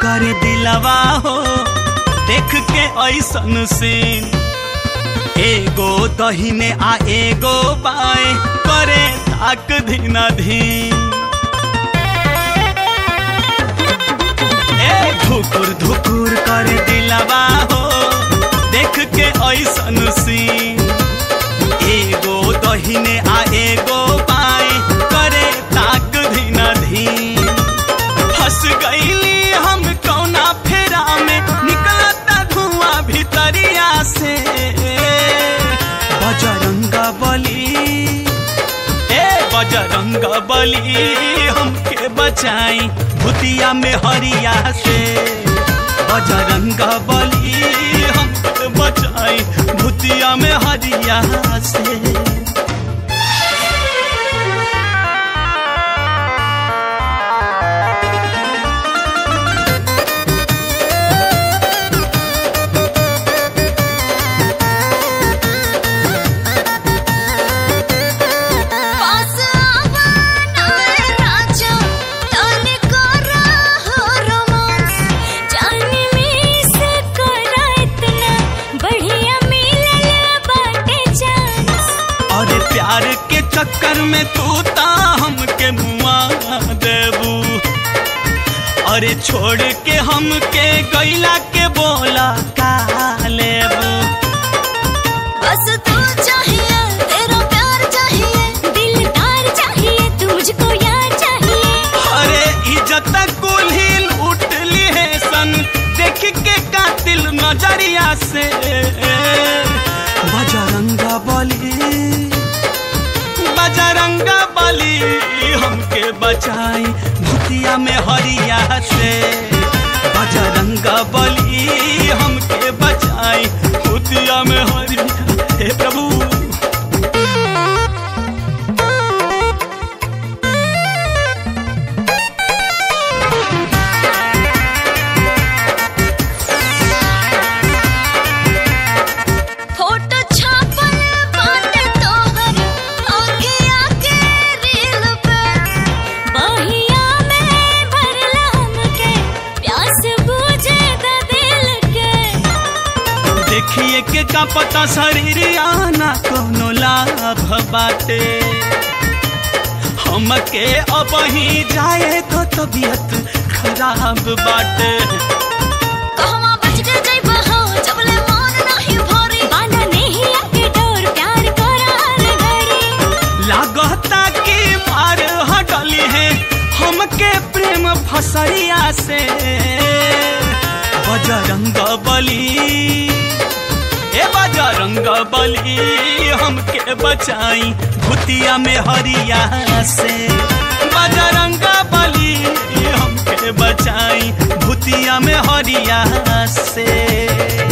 करे दिलवा हो देख के ऐसन सीन एगो दहिने आ एगो बाएं करे ताक धीना धीन ए धुकुर धुकुर करे दिलवा हो देख के ऐसन सीन एगो दहिने आ एगो बाएं करे ताक धीना धीन फंस गईली हम कौना फेरा में निकलता धुआं भीतरिया से बजरंग बली ए बजरंग बली हमके बचाई भूतिया में हरिया से बजरंग बली हमके बचाई भूतिया में हरिया से पास आवा नाए राजा ताने करा हो रोमांस जाने में से करा इतना बढ़िया मिलल बाटे चांस और प्यार के चक्कर में तू ता हमके मुआ देबू अरे छोड़ के हमके गैला के बोला का लेबू बस तू चाहिए तेरा प्यार चाहिए दिलदार चाहिए तू मुझको यार चाहिए अरे इज्जत कुल्ही लूट ली है सन देख के कातिल नजरिया से बजरंग बली बजरंग बली हमके बचाई भूतिया में हरिया से बजरंग बली हमके बचाई भूतिया में हरिया हे प्रभु फोटो छापल बाटे तोहर आगे आगे रील पे बहिया में भरला हमके प्यास बुझे द दिल के देखिए के का पता शरीर आना कोनो लाभ बाटे हमके अब ही जाए तो तबीयत खराब बाटे कहवा बच के जइबा हो जबले मन नाही भरी बांधा नहीं आके डोर प्यार करार घड़ी लागता कि मार हटली है हमके प्रेम फसरिया से बजरंग बली ए बजरंग बली हमके बचाई भूतिया में हरिया से बजरंग बली हमके बचाई भूतिया में हरिया से